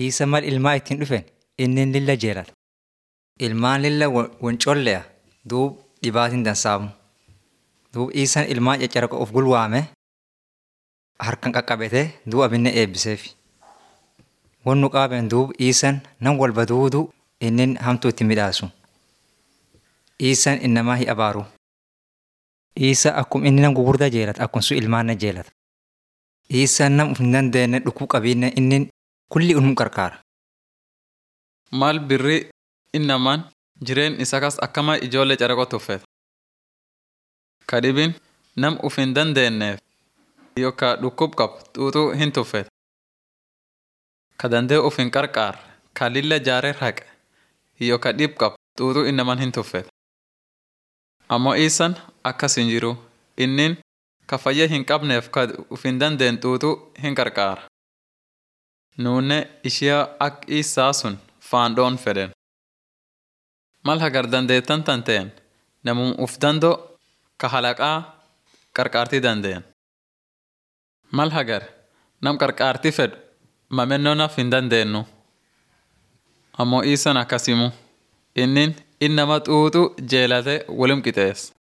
Isa mal ilmaa ittiin dhufen inni lilla jeelata. Ilmaan lilla won colleya duub dhibaatiin dansaamu. Duub isaan ilmaan caccaraqa of gulwaame harkan qaqqabete duub abinne eebbiseefi. Won nu qaaben duub isaan nam walba duudu inni hamtuu itti midhaasu. Isaan innamaa hi abaaru. Isa akkum inni nam gugurdaa jeelata akkuma sun ilmaan na jeelata. Isaan nam uf hin dandeenye dhukuu qabiinne inni kulli unum qarqaara. Maal birri innamaan jireen isa kas akkama ijoollee caraqoo tuffet. Ka dhibin nam uf hin dandeenyeef yookaan dhukkub qabu xuuxuu hin tuffet. Ka dandee uf hin qarqaar ka lilla jaaree haqe yookaan dhib qabu xuuxuu innamaan hin tuffet. Ammoo isan akkas hin jiru innin ka fayya hin qabneef ka uf hin dandeen xuuxuu hin qarqaara. Nuunne ishiyaa ak isaa sun faandhoon fedhen. Mal hagar dandeettan tan ta'en namum uf dandoo ka halaqaa qarqaartii dandeen. Mal hagar nam qarqaartii fedhu mamennoo naf hin dandeenyu. Ammoo isan akkasimu innin innama xuuxu jeelate wolim qixeessa.